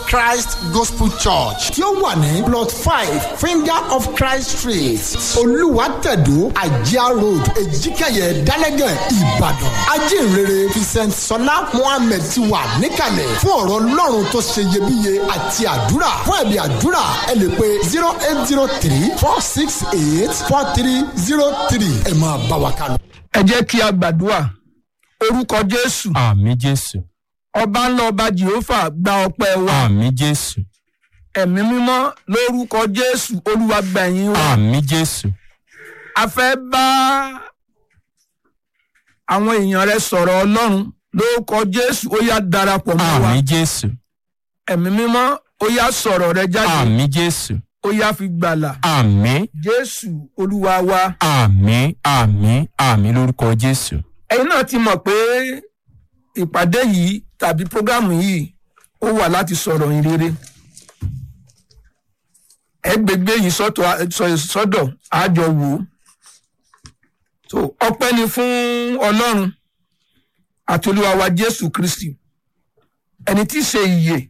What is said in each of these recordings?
christ gospel church tí ó wà ní plot five finger of christ street olùwàtẹ̀dó àjíá road èjìkẹyẹ dálẹ́gẹ̀ ìbàdàn ajínrere vincent sọlá mohammed ti wà níkàlẹ̀ fún ọ̀rọ̀ ọlọ́run tó ṣe iyebíye àti àdúrà fún ẹ̀bí àdúrà ẹ lè pe zero eight zero three four six eight four three zero three ẹ máa bá wa kálọ. ẹ jẹ́ kí a gbàdúrà orúkọ jésù àmì jésù ọba ńlá ọba jehova gba ọpẹ́ wa àmì jésù ẹ̀mí mímọ́ lórúkọ jésù olúwa gbẹ̀yìn wa àmì jésù a fẹ́ bá àwọn èèyàn rẹ sọ̀rọ̀ ọlọ́run lórúkọ jésù ó yá darapọ̀ mọ́ wa àmì jésù ẹ̀mí mímọ́ ó yá sọ̀rọ̀ rẹ jáde àmì jésù ó yá fi gbàlà àmì jésù olúwa wa àmì àmì àmì lórúkọ jésù ẹ̀yin náà ti mọ̀ pé ìpàdé yìí tàbí prógámù yìí ó wà láti sọ̀rọ̀ ìrere ẹ gbégbé yìí sọ́tọ̀ sọ- sọ́dọ̀ àjọ wò ó so ọpẹ́ ni fún ọlọ́run àti olúwa wa jésù kristi ẹni tí í ṣe ìyè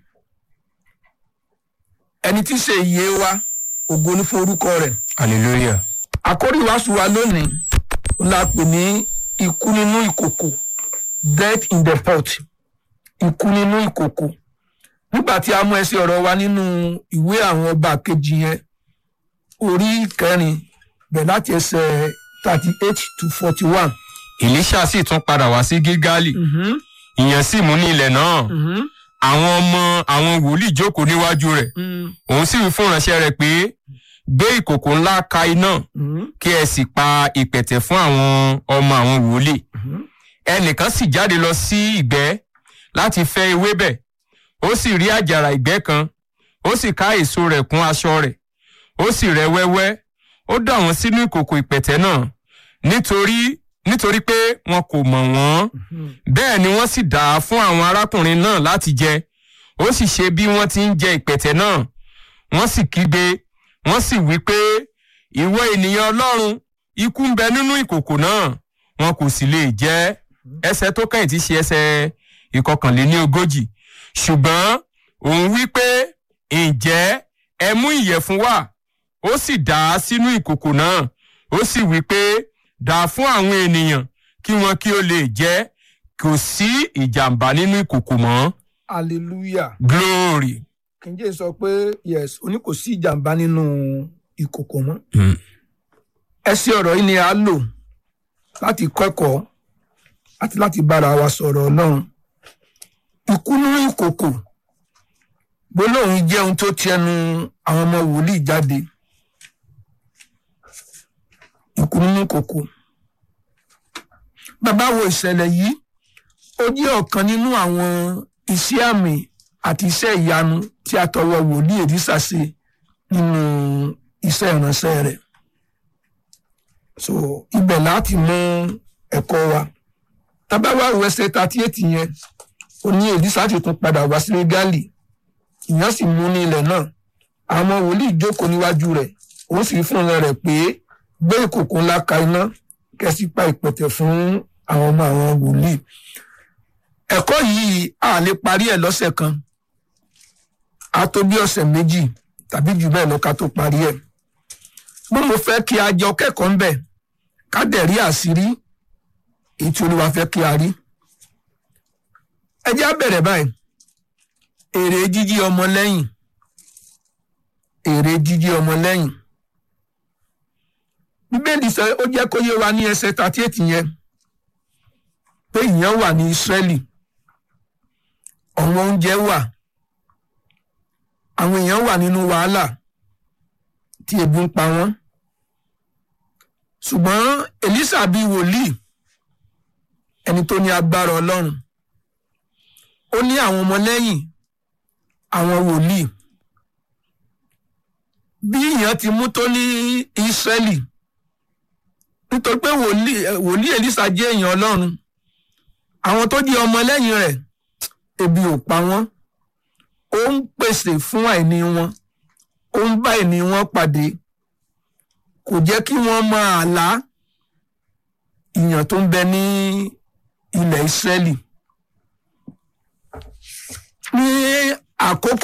ẹni tí í ṣe ìyè wa ògo ní fún orúkọ rẹ̀ hallelujah àkórí ìwàásù wa lónìí ó la pè ní ikú nínú ìkòkò death in the pot ikú nínú ìkòkò nígbà tí a mú ẹsẹ ọ̀rọ̀ wa nínú ìwé àwọn ọba kejì yẹn orí kẹrin bẹ̀ láti ẹsẹ̀ thirty eight to forty one. elisha sì tún padà wá sí gilgali ìyẹn sì mú ní ilẹ̀ náà àwọn ọmọ àwọn wòlíì jókòó níwájú rẹ̀ òun sì wí fún ìránṣẹ́ rẹ̀ pé gbé ìkòkò ńlá ka iná kí ẹ sì pa ìpẹ̀tẹ̀ fún àwọn ọmọ àwọn wòlíì ẹnìkan sì jáde lọ sí ìgbẹ́ láti fẹ́ ewébẹ̀ ó sì rí àjàrà ìgbẹ́ kan ó sì ká èso rẹ̀ kún aṣọ rẹ̀ ó sì rẹ́ wẹ́wẹ́ ó dà wọ́n sínú ìkòkò ìpẹ̀tẹ̀ náà nítorí nítorí pé wọn kò mọ̀ wọ́n bẹ́ẹ̀ ni wọ́n sì dà á fún àwọn arákùnrin náà láti jẹ ó sì ṣe bí wọ́n ti ń jẹ ìpẹ̀tẹ̀ náà wọ́n sì kígbe wọ́n sì wí pé ìwọ ènìyàn ọlọ́run ikú ń bẹ nínú ìkòkò náà wọn kò sì lè jẹ ẹsẹ tó kẹ́yìn tí ṣe ẹsẹ ìkọkànléní ogójì ṣùgbọ́n òun wí pé ǹjẹ́ ẹ mú ìyẹ̀fun wá ó sì dà á sínú ìkòkò náà ó sì wí pé dà á fún àwọn ènìyàn kí wọn kí ó lè jẹ kò sí ìjàmbá nínú ìkòkò mọ́ hallelujah glory. kìnjẹ́ sọ pé yes oní kò sí ìjàmbá nínú ìkòkò mọ́ ẹsẹ ọ̀rọ̀ yìí ni a lò láti kẹ́kọ̀ọ́ àti láti bára wa sọ̀rọ̀ ọlọ́run ikú nínú ìkòkò gbólóhùn jẹ́ ohun tó ti ẹnu àwọn ọmọ wòlíì jáde ikú nínú ìkòkò bàbá wo ìṣẹ̀lẹ̀ yìí ó jẹ́ ọ̀kan nínú àwọn iṣẹ́ àmì àti iṣẹ́ ìyanu tí a tọwọ́ wòlíì èdísà ṣe nínú iṣẹ́ ìránṣẹ́ rẹ̀ so ibẹ̀ láti mú ẹ̀kọ́ wa tábàwá ìwẹsẹ̀ thirty eight yẹn ó ní èdísà ti tún padà wá sí gálì ìyẹn sì mú ní ilẹ̀ náà àwọn ọmọ wòlíì jókòó níwájú rẹ̀ òun sì fún un rẹ̀ pé gbé ìkòkò ńlá ka iná kẹ́sì pa ìpẹ̀tẹ̀ fún àwọn ọmọ àwọn wòlíì ẹ̀kọ́ yìí a lè parí ẹ̀ lọ́sẹ̀ kan a tó bí ọ̀sẹ̀ méjì tàbí jù bẹ́ẹ̀ lọ ká tó parí ẹ̀ bó mo fẹ́ kí a jọ kẹ́kọ̀ọ́ ńbẹ̀ ká dẹ̀ rí àṣírí èyí tí olúwa fẹ́ kí a rí ẹ jẹ́ á bẹ̀rẹ̀ báyìí èrè jíjí ọmọ lẹ́yìn èrè jíjí ọmọ lẹ́yìn bíbélì sọ ó jẹ́ kó yé wa ní ẹsẹ̀ thirty eight yẹn pé ìyẹn wà ní Ísírẹ́lì ọ̀wọ́n oúnjẹ wà àwọn èèyàn wà nínú wàhálà tí ebi ń pa wọ́n ṣùgbọ́n Èlísà bíi wòlíì ẹni tó ní agbára Ọlọ́run ó ní àwọn ọmọlẹ́yìn àwọn wòlíì bí ìyẹn ti mú tó ní Ísírẹ́lì nítorí pé wòlíì wòlíì Èlísà jẹ́ èèyàn Ọlọ́run àwọn tó jẹ́ ọmọlẹ́yìn rẹ̀ ebi ò pa wọ́n ó ń pèsè fún àìní wọn ó ń bá àìní wọn pàdé kò jẹ́ kí wọ́n máa lá ìyàn tó ń bẹ ní ilẹ̀ Ísírẹ́lì ní àkókò